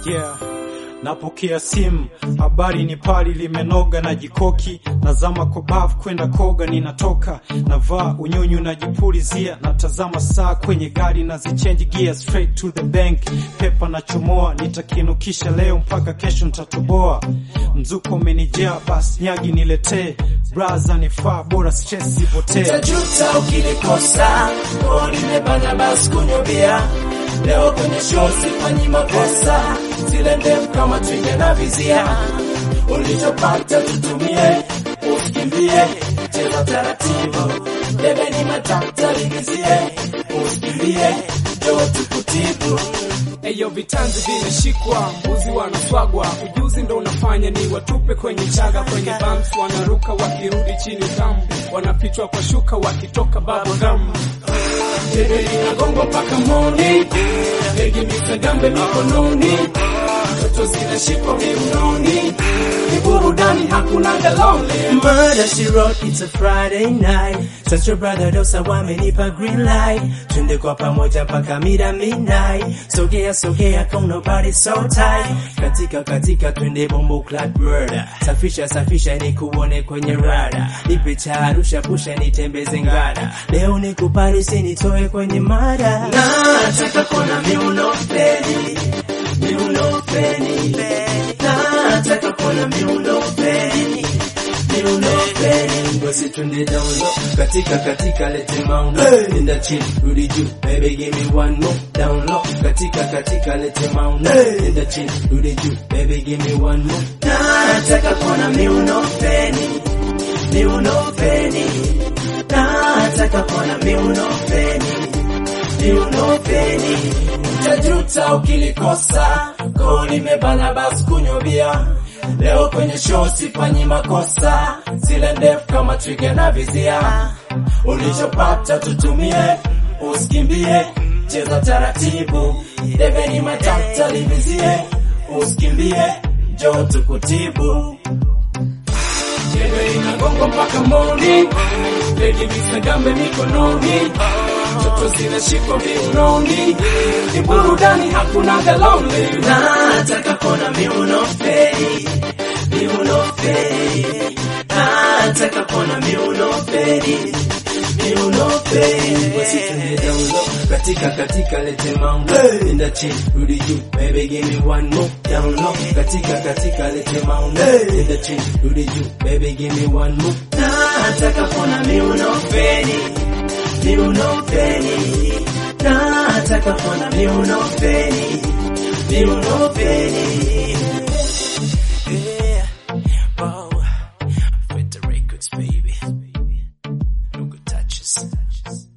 Yeah. Napokea simu, habari ni pali limenoga na jikoki, nazama kwa bafu kwenda koga, ninatoka navaa unyunyu najipulizia, natazama saa kwenye gari na zichange gear straight to the bank, pepa nachomoa, nitakinukisha leo mpaka kesho nitatoboa. Mzuko umenijaa, basi nyagi niletee, braza nifaa, bora stress ipotee. Utajuta ukilikosa o limebana basi kunywa bia leo kwenye show sifanyi makosa zile ndefu kama twiga na vizia ulichopata tutumie usikimbie cheza taratibu debe ni matata ligizie usikimbie jo tukutibu Eyo vitanzi vimeshikwa, mbuzi wanaswagwa, ujuzi ndo unafanya ni watupe kwenye chaga, kwenye bumps wanaruka, wakirudi chini tamu, wanapichwa kwa shuka, wakitoka bubblegum. debe linagongo mpaka moni begi misagambe mikononi toto zinashikwa viunoni ni burudani hakuna galonle Murder she wrote, it's a Friday night. Such your brother Dosa wamenipa green light. Twende kwa pamoja mpaka mida midnight. Sogea sogea come nobody so tight. Katika katika twende bombo clad murder. Safisha safisha ni kuone kwenye rada. Nipe cha Arusha pusha nitembeze ngada. Leo ni kuparisi nitoe kwenye mada. Nataka kuona miuno feli. Miuno feli. Nataka kuona miuno feli basi twende down low katika katika lete mauno nenda chini rudi juu baby give me one more down low katika katika lete mauno nenda chini rudi juu baby give me one more nataka kuona miuno feni miuno feni nataka kuona miuno feni miuno feni utajuta ukilikosa koo limebana basi kunywa bia leo kwenye show sifanyi makosa zile ndefu kama twiga na vizia ulichopata tutumie usikimbie cheza taratibu deveni matata livizie usikimbie jo tukutibu Jembe inagongo mpaka moni begi visagambe mikononi toto zinashikwa viunoni ni burudani hakuna galonle nataka kuona miuno feri miuno feri nataka kuona miuno feri miuno feri basi twende down low katika katika lete mauno nenda chini rudi juu baby give me one more down low katika katika lete mauno nenda chini rudi juu baby give me one more nataka kuona miuno feri miuno feri nataka kuona miuno feri miuno feri yeah wow with the records baby no good touches